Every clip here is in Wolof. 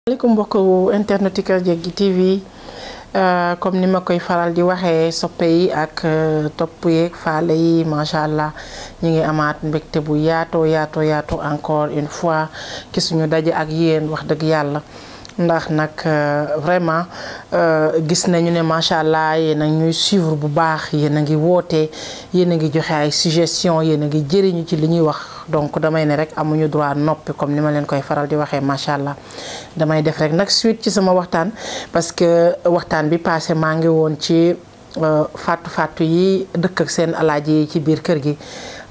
maaleykum mbokk internet yi Kër Jéggi TV comme ni ma koy faral di waxee soppe yi ak topp yeeg faale yi macha allah ñu ngi amaat mbégte bu yaatoo yaatoo yaatoo encore une fois ki suñu daje ak yéen wax dëgg yàlla ndax nag vraiment gis nañu ne macha allah yéen a ñuy suivre bu baax yéen a ngi woote yéen a ngi joxe ay suggestion yéen a ngi jëriñu ci li ñuy wax donc damay ne rek amuñu droit noppi comme ni ma leen koy faral di waxee macha allah damay def rek nag suite ci sama waxtaan parce que waxtaan bi passé maa ngi woon ci fàttu fàttu yi dëkk ak seen alaaji yi ci biir kër gi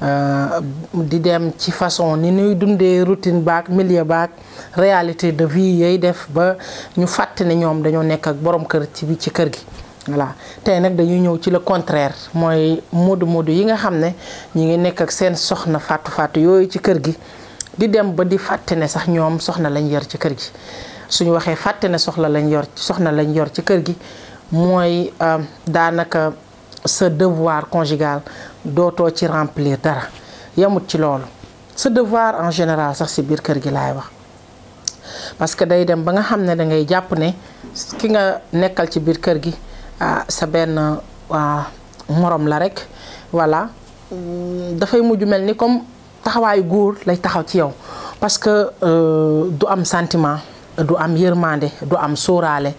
di dem ci façon ni ñuy dundee routine baak milieu baak réalité de vie yooyu def ba ñu fàtte ne ñoom dañoo nekk ak borom kër ci bi ci kër gi voilà tey nag dañuy ñëw ci le contraire mooy modu modu yi nga xam ne ñi ngi nekk ak seen soxna fàttu fàttu yooyu ci kër gi di dem ba di fàtte ne sax ñoom soxna lañ yor ci kër gi suñu waxee fàtte ne soxla lañ yor soxna lañ yor ci kër gi mooy daanaka sa devoir conjugal dootoo ci remplir dara yemut ci loolu sa devoir en général sax si biir kër gi laay wax parce que day dem ba nga xam ne da ngay jàpp ne ki nga nekkal ci biir kër gi sa benn morom la rek voilà dafay mujj mel ni comme taxawaayu góor lay taxaw ci yow parce que du am sentiment du am yërmande du am sóoraale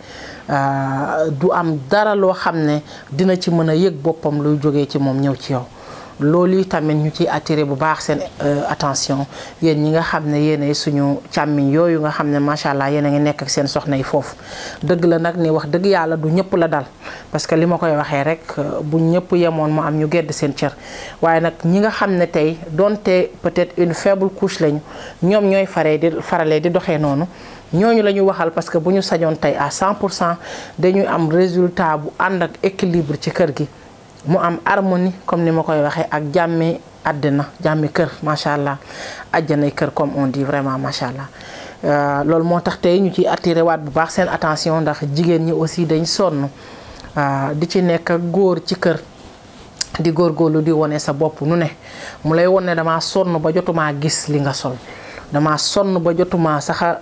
du am dara loo xam ne dina ci mën a yëg boppam luy jógee ci moom ñëw ci yow loolu yi tamit ñu ciy attiré bu baax seen attention yéen ñi nga xam ne yéenay suñu càmmiñ yooyu nga xam ne macha allah yéen a ngi nekk ak seen soxna yi foofu dëgg la nag ni wax dëgg yàlla du ñëpp la dal parce que li ma koy waxee rek bu ñëpp yemoon mu am ñu gedd seen cër waaye nag ñi nga xam ne tey donte peut-être une faible couche lañu ñoom ñooy faree di faralee di doxee noonu ñooñu la ñu waxal parce que bu ñu sañoon tey à 100 pour cent dañuy am résultat bu ànd ak équilibre ci kër gi mu am harmonie comme ni ma koy waxee ak jàmmi àddina jàmmi kër macha allah àjjanay kër comme on dit vraiment macha allah. loolu moo tax tey ñu ciy attiré waat bu baax seen attention ndax jigéen ñi aussi dañ sonn di ci nekk góor ci kër di góorgóorlu di wone sa bopp nu ne mu lay won ne damaa sonn ba jotumaa gis li nga sol damaa sonn ba jotumaa sax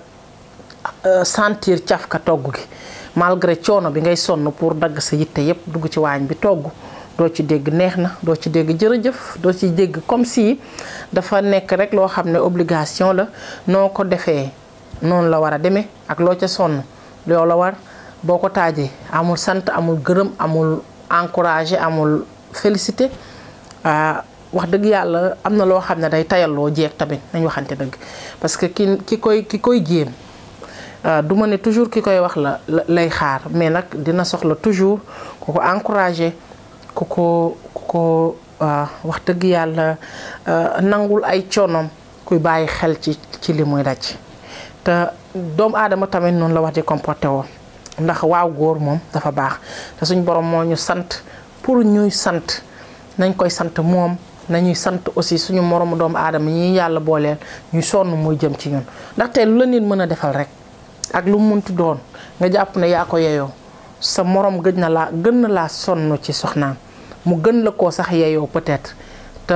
sentir cafka togg gi malgré coono bi ngay sonn pour dagg sa yitte yépp dugg ci waañ bi togg doo ci dégg neex na doo ci dégg jërëjëf doo ci dégg comme si dafa nekk rek loo xam ne obligation la noo ko defee noonu la war a demee ak loo ca sonn loo la war boo ko taajee amul sant amul gërëm amul encouragé amul félicité wax dëgg yàlla am na loo xam ne day tayalloo jeeg tamit nañ waxante dëgg parce que ki ki koy ki koy jéem du ma ne toujours ki koy wax la lay xaar mais nag dina soxla toujours ku ko encouragé ku ko ku ko wax dëgg yàlla nangul ay coonoom kuy bàyyi xel ci ci li muy daj te doomu aadama tamit noonu la wax di comporté woon ndax waaw góor moom dafa baax te suñ borom moo ñu sant pour ñuy sant nañ koy sant moom nañuy sant aussi suñu moromu doomu aadama ñi yàlla booleel ñuy sonn muy jëm ci ñun ndaxte lu la nit mën a defal rek ak lu mu munti doon nga jàpp ne yaa ko yeyoo sa morom gëj na laa gën na laa sonn ci soxnaam mu gën la koo sax yeyoo peut-être te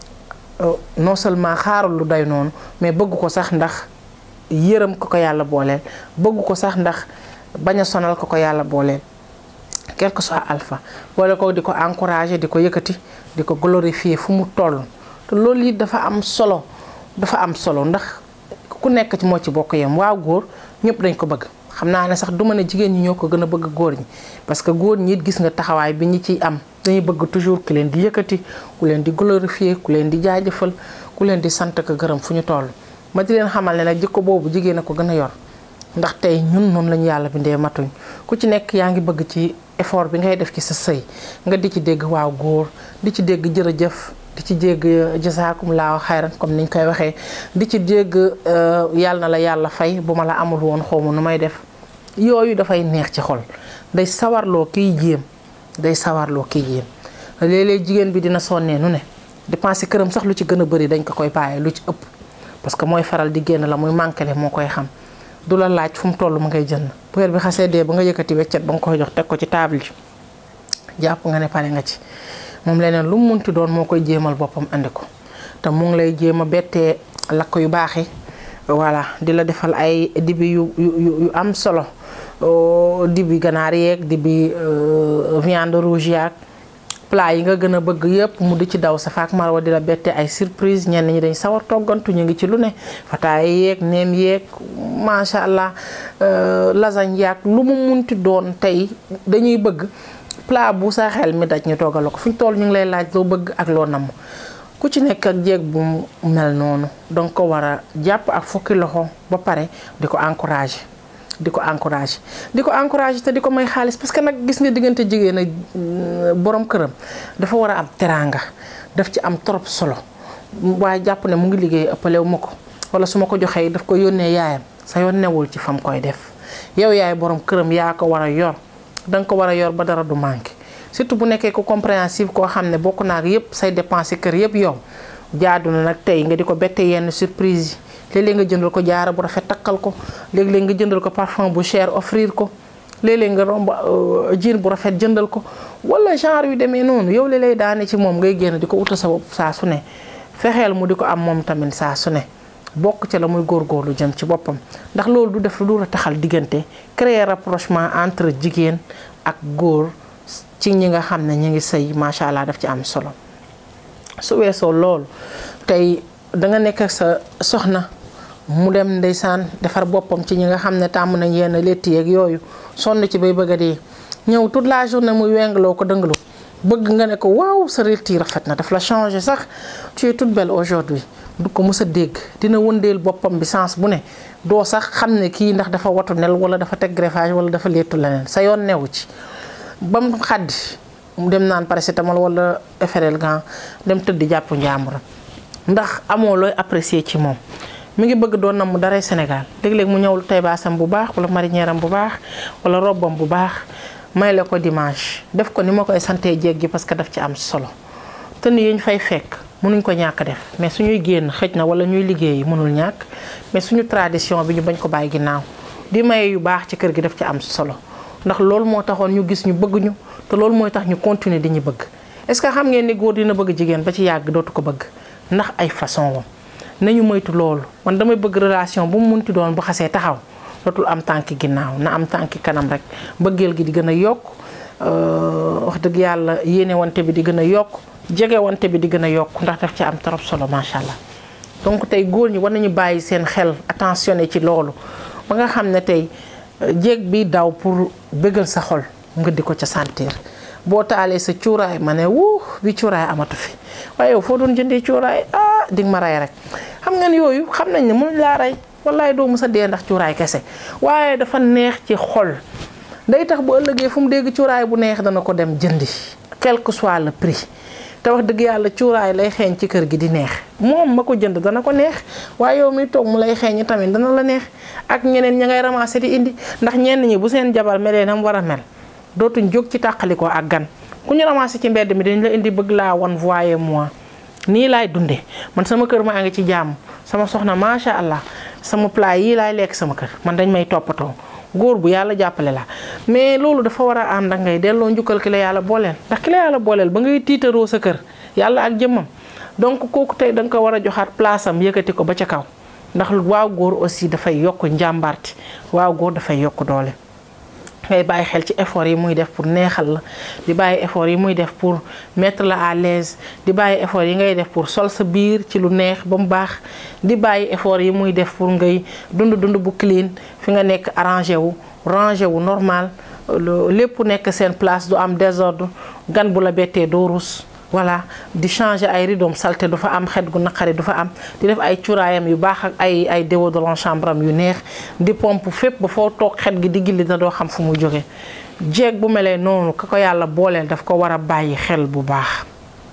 non seulement xaarul lu day noonu mais bëgg ko sax ndax yërëm ko ko yàlla booleel bëgg ko sax ndax bañ a sonal ko ko yàlla booleel quel que soit alpha boole ko di ko encourager di ko yëkkati di ko glorifier fu mu toll te loolu it dafa am solo dafa am solo ndax ku nekk ci moo ci bokk yem waaw góor ñëpp dañ ko bëgg xam naa ne sax du ma ne jigéen ñi ñoo ko gën a bëgg góor ñi parce que góor ñi it gis nga taxawaay bi ñi ciy am dañuy bëgg toujours ku leen di yëkkati ku leen di glorifier ku leen di jaajëfal ku leen di sant ko gërëm fu ñu toll ma di leen xamal ne nag jikko boobu jigéen a ko gën a yor ndax tey ñun noonu lañu yàlla bindee matuñ ku ci nekk yaa ngi bëgg ci effort bi ngay def ci sa sëy nga di ci dégg waaw góor di ci dégg jërëjëf di ci dégg jasaakum laa xayran comme niñ koy waxee di ci dégg yàlla na la yàlla fay bu ma la amul woon xawma nu may def yooyu dafay neex ci xol day sawarloo kiy jéem day sawarloo kiy jéem léeg-léeg jigéen bi dina sonnee nu ne dépenser këram sax lu ci gën a bëri dañ ko koy bàyyee lu ci ëpp parce que mooy faral di génn la muy manqué moo koy xam du la laaj fu mu toll mu ngay jënd bu weer bi xasee dee ba nga yëkkati weccet ba nga koy jox teg ko ci table ji jàpp nga ne pare nga ci moom leneen lu mu munti doon moo koy jéemal boppam andi ko te mu ngi lay jéem a bettee lakk yu baax yi voilà di la defal ay dibi yu yu yu am solo dibi ganaar yeeg dibi viande rouge yaag plat yi nga gën a bëgg yëpp mu di ci daw sa faak marwa di la bette ay surprise ñenn ñi dañ sawar toggantu ñu ngi ci lu ne fataay yeeg neem yeeg macha allah lasagne yaag lu mu munti doon tey dañuy bëgg plat bu sa xel mi daj ñu toggal ko fu ñu toll ñu ngi lay laaj loo bëgg ak loo namm ku ci nekk ak jéeg bu mel noonu danga ko war a jàpp ak fukki loxo ba pare di ko encourager di ko encourager di ko encourager te di ko may xaalis parce que nag gis nga diggante jigéen ak borom këram dafa war a am teraanga daf ci am trop solo waaye jàpp ne mu ngi liggéey ëppalewu ma ko wala su ma ko joxee daf ko yónnee yaayam sa yoon newul ci fam koy def yow yaay borom këram yaa ko war a yor danga ko war a yor ba dara du manqué surtout bu nekkee ko compréhensive koo xam ne bokk naa ak yëpp say dépense kër yëpp yow jaadu na nag tey nga di ko bette yenn surprise yi léeg-léeg nga jëndal ko jaara bu rafet takkal ko léeg-léeg nga jëndal ko parfum bu cher offrir ko léeg-léeg nga romb jean bu rafet jëndal ko wala genre yu demee noonu yow li lay daane ci moom ngay génn di ko uta sa bopp saa su ne fexeel mu di ko am moom tamit saa su ne bokk ci la muy góorgóorlu jëm ci boppam ndax loolu du def lu dul a taxal diggante créer rapprochement entre jigéen ak góor ci ñi nga xam ne ñu ngi sëy macha allah daf ci am solo su weesoo loolu tey danga nekk ak sa soxna mu dem ndeysaan defar boppam ci ñi nga xam ne tàmm nañ yenn létti yeeg yooyu sonn ci bay bëgg a dee ñëw toute la journée muy wengloo ko dëngalu bëgg nga ne ko waaw sa létti rafet na daf la changé sax tu es toute belle aujourd'hui du ko mës a dégg dina wëndeel boppam bi sens bu ne doo sax xam ne kii ndax dafa watu nel wala dafa teg greffage wala dafa léttu leneen sa yoon newu ci ba mu xaddi mu dem naan paracétamol wala Efferalgan dem tëdd jàpp njàmburam ndax amoo looy apprécier ci moom mi ngi bëgg doon na mu daray Sénégal léeg-léeg mu ñëwul tay baasam bu baax wala marinière am bu baax wala robbam bu baax may la ko dimanche def ko ni ma koy santee jéeg gi parce que daf ci am solo te ni yi ñu fay fekk mënuñ ko ñàkk def mais suñuy génn xëj na wala ñuy liggéey mënul ñàkk mais suñu tradition bi ñu bañ ko bàyyi ginnaaw di maye yu baax ci kër gi daf ci am solo ndax loolu moo taxoon ñu gis ñu bëgg ñu te loolu mooy tax ñu continuer di ñu bëgg est-ce que xam ngeen ni góor dina bëgg jigéen ba ci yàgg dootu ko bëgg ndax ay façon wam nañu moytu loolu man damay bëgg relation bu mu munti doon bu xasee taxaw dootul am tànki ginnaaw na am tànki kanam rek bëggeel gi di gën a yokk wax dëgg yàlla yéene wante bi di gën a yokk jege wante bi di gën a yokk ndax daf ci am trop solo macha allah donc tey góor ñi war nañu bàyyi seen xel attentionné ci loolu ba nga xam ne tey jéeg bi daw pour bëggal sa xol nga di ko ca sentir boo taalee sa cuuraay ma ne wuu bi cuuraay amatu fi waaye yow foo doon jëndee cuuraay ah di nga ma rey rek xam ngeen yooyu xam nañ ne mënuñ laa rey wallaay doo mës a dee ndax cuuraay kese waaye dafa neex ci xol day tax bu ëllëgee fu mu dégg cuuraay bu neex dana ko dem jëndi quel que soit le prix te wax dëgg yàlla cuuraay lay xeeñ ci kër gi di neex moom ma ko jënd dana ko neex waaye yow mi toog mu lay xeeñ tamit dana la neex ak ñeneen ña ngay ramasser di indi ndax ñenn ñi bu seen jabar melee na mu war a mel dootuñ jóg ci tàqalikoo ak gan ku ñu ramasser ci mbedd mi dañ la indi bëgg laa wan voyez moi nii laay dundee man sama kër maa ngi ci jàmm sama soxna macha allah sama plat yii laay lekk sama kër man dañ may toppatoo góor bu yàlla jàppale la mais loolu dafa war a ànd ak ngay delloo njukkal ki la yàlla booleel ndax ki la yàlla booleel ba ngay tiitaroo sa kër yàlla ak jëmmam donc kooku tey da nga ko war a joxaat place am yëkkati ko ba ca kaw ndax waaw góor aussi dafay yokk njàmbaarti waaw góor dafay yokk doole. ngay bàyyi xel ci effort yi muy def pour neexal la di bàyyi effort yi muy def pour mettre la à l'aise di bàyyi effort yi ngay def pour sol sa biir ci lu neex ba mu baax di bàyyi effort yi muy def pour ngay dund dund bu clean fi nga nekk arrangé wu rangé wu normal lépp nekk seen place du am désordre gan bu la bettee doo rus voilà di changer ay ridoom salté du fa am xet gu naqari du fa am di def ay cuuraayam yu baax ak ay ay déodorant chambre am yu neex di pompe fépp ba foo toog xet gi di gilli da doo xam fu mu jóge jeeg bu melee noonu ka ko yàlla booleel daf ko war a bàyyi xel bu baax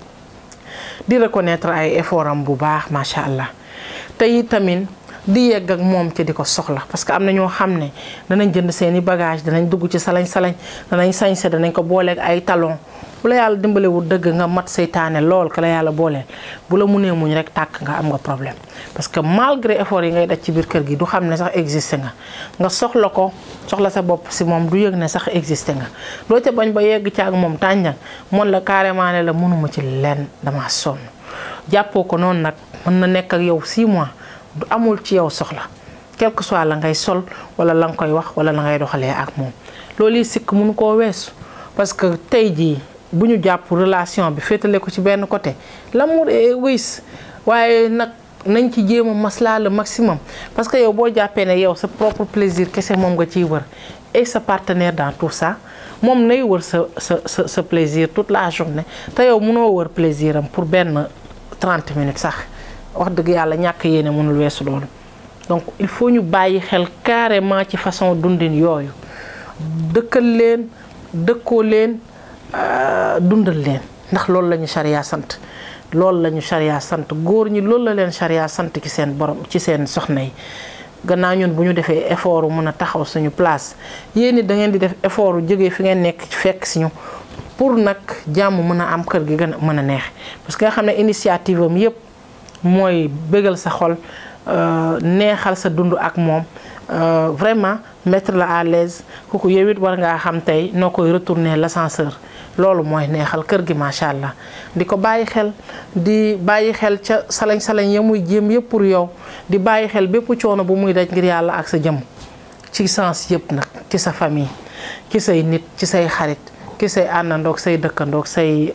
di reconnaître ay effort am bu baax macha allah te tamit di yegg ak moom ci di ko soxla parce que am na ñoo xam ne danañ jënd seeni bagage danañ dugg ci salañ salañ danañ sañse danañ ko booleeg ay talon bu la yàlla dimbalewul dëgg nga mat seytaane lool ka la yàlla booleel bu la munee muñ rek tàkk nga am nga problème parce que malgré effort yi ngay daj ci biir kër gi du xam ne sax existé nga nga soxla ko soxla sa bopp si moom du yëg ne sax existé nga loo ca bañ ba yegg ci ak moom tànjang moon la carrément ne la mënuma ci lenn dama sonn jàppoo ko noonu nag mën na nekk ak yow 6 mois du amul ci yow soxla quel que soit la ngay sol wala la nga koy wax wala la ngay doxalee ak moom loolu yi sikk mënu koo weesu parce que tey jii bu ñu jàpp relation bi féetale ko ci benn côté l'amour est égoïste waaye nag nañ ci jéem a maslaa le maximum parce que yow boo jàppee ne yow sa propre plaisir kese moom nga ciy wër et sa partenaire dans tout ça moom nay wër sa sa sa sa plaisir toute la journée te yow mënoo wër plaisir am pour benn 30 minutes sax wax dëgg yàlla ñàkk yéene mënul weesu loolu donc il faut ñu bàyyi xel carrément ci façon dundin yooyu dëkkal leen dëkkoo leen dundal leen ndax loolu la ñu charia sant loolu la ñu charia sant góor ñi loolu la leen charia sant ci seen borom ci seen soxna yi gannaaw ñun bu ñu defee effort wu mën a taxaw suñu place yéen it da ngeen di def effort wu jógee fi ngeen nekk fekk si ñu pour nag jàmm mën a am kër gi gën a mën a neex parce que nga xam ne initiative am yépp mooy bégal sa xol neexal sa dund ak moom vraiment mettre la à l'aise kooku yow it war ngaa xam tey noo koy retourner l'ascenseur loolu mooy neexal kër gi macha allah di ko bàyyi xel di bàyyi xel ca salañ salañ ya muy jéem yëpp pour yow di bàyyi xel bépp coono bu muy daj ngir yàlla ak sa jëm ci sens yëpp nag ci sa famille ci say nit ci say xarit ci say àndandoog say dëkkandoog say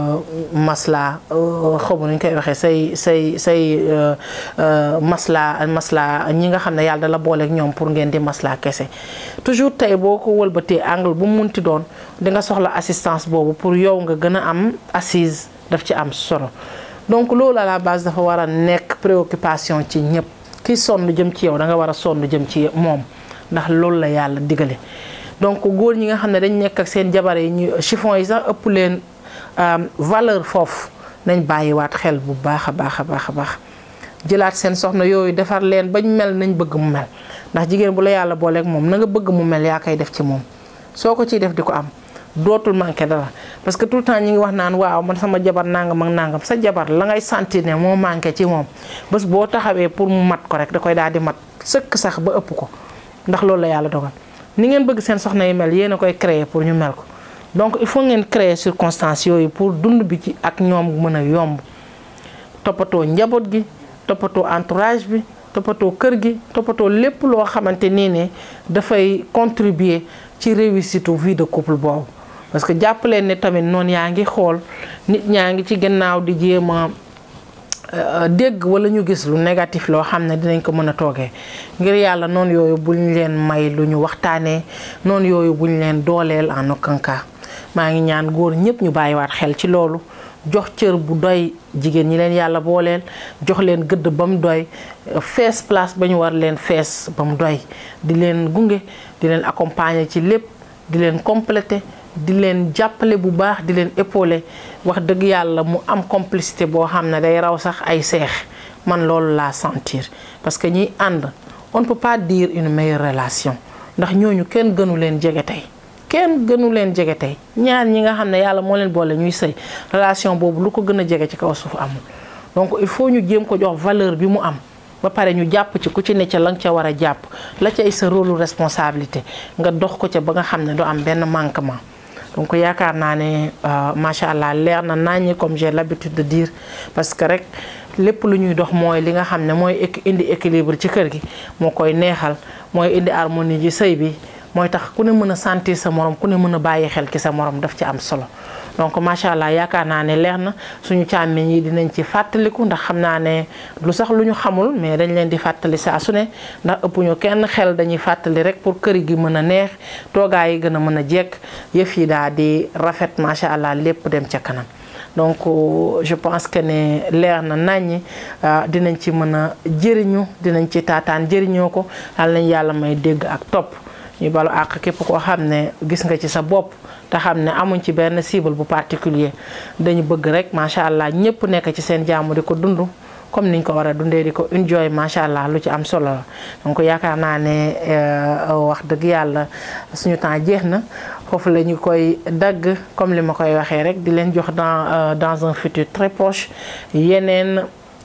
masla xamu nuñ koy waxee say say say masla masla ñi nga xam ne yàlla da la booleeg ñoom pour ngeen di masla kese toujours tey boo ko wëlbatee angle bu mu munti doon di nga soxla assistance boobu pour yow nga gën a am assise daf ci am solo donc loolu à la base dafa war a nekk préoccupation ci ñëpp ki sonn jëm ci yow da nga war a sonn jëm ci moom ndax loolu la yàlla digale donc góor ñi nga xam ne dañ nekk ak seen jabar yi ñu chiffon yi sax ëpp leen valeur foofu nañ bàyyiwaat xel bu baax a baax a baax a baax jëlaat seen soxna yooyu defar leen bañ mel nañ bëgg mu mel ndax jigéen bu la yàlla booleeg moom na nga bëgg mu mel yaa koy def ci moom soo ko ciy def di ko am dootul manqué dara parce que tout le temps ñi ngi wax naan waaw man sama jabar nangam ak nangam sa jabar la ngay sentir ne moo manqué ci moom bés boo taxawee pour mu mat ko rek da koy daal di mat sëkk sax ba ëpp ko ndax loolu la yàlla dogal ni ngeen bëgg seen soxna yi mel yéen a koy créer pour ñu mel ko donc il faut ngeen créer circonstances yooyu pour dund bi ci ak ñoom mën a yomb toppatoo njaboot gi toppatoo entourage bi toppatoo kër gi toppatoo lépp loo xamante nii ne dafay contribuer ci réussite vie de couple boobu parce que jàpp leen ne tamit noonu yaa ngi xool nit ñaa ngi ci gannaaw di jéem a dégg wala ñu gis lu négatif loo xam ne dinañ ko mën a toogee ngir yàlla noonu yooyu buñ leen may lu ñu waxtaanee noonu yooyu buñ leen dooleel en aucun cas maa ngi ñaan góor ñëpp ñu bàyyiwaat xel ci loolu jox cër bu doy jigéen ñi leen yàlla booleel jox leen gëdd ba mu doy fees place ba ñu war leen fees ba mu doy di leen gunge di leen accompagner ci lépp di leen compléter di leen jàppale bu baax di leen épauler wax dëgg yàlla mu am complicité boo xam ne day raw sax ay seex man loolu laa sentir parce que ñiy ànd on ne peut pas dire une meilleure relation ndax ñooñu kenn gënu leen jege tey kenn gënu leen jege tey ñaar ñi nga xam ne yàlla moo leen boole ñuy sëy relation boobu lu ko gën a jege ci kaw suuf amul donc il faut ñu jéem ko jox valeur bi mu am ba pare ñu jàpp ci ku ci ne ca la nga ca war a jàpp la cay sa rôle responsabilité nga dox ko ca ba nga xam ne du am benn manquement donc yaakaar naa ne macha allah leer na naññi comme j'ai l'habitude de dire parce que rek lépp lu ñuy dox mooy li nga xam ne mooy indi équilibre ci kër gi moo koy neexal mooy indi harmonie ji sëy bi mooy tax ku ne mën a sentir sa morom ku ne mën a bàyyi xel ci sa morom daf ci am solo donc macha allah yaakaar naa ne leer na suñu càmmiñ yi dinañ ci fàttaliku ndax xam naa ne lu sax lu ñu xamul mais dañ leen di fàttali saa su ne ndax ëpp ñu kenn xel dañuy fàttali rek pour kër gi mën a neex toogaay yi gën a mën a jekk yëf yi daal di rafet macha allah lépp dem ca kanam. donc je pense que ne leer na naññi dinañ ci mën a jëriñu dinañ ci taataan jëriñoo ko yal nañ yàlla may dégg ak topp. ñu balu àq képp koo xam ne gis nga ci sa bopp te xam ne amuñ ci benn cible bu particulier dañu bëgg rek macha allah ñëpp nekk ci seen jàmm di ko dund comme niñ ko war a dundee di ko enjoy macha allah lu ci am solo la. donc yaakaar naa ne wax dëgg yàlla suñu temps jeex na foofu la ñu koy dagg comme li ma koy waxee rek di leen jox dans dans un futur très proche yeneen.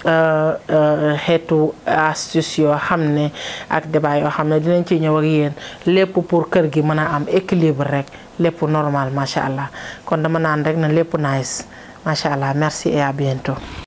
xeetu astuce yoo xam ne ak débat yoo xam ne dinañ ci ñëw ak yéen lépp pour kër gi mën a am équilibre rek lépp normal macha allah kon dama naan rek na lépp nice macha allah merci et à bientôt.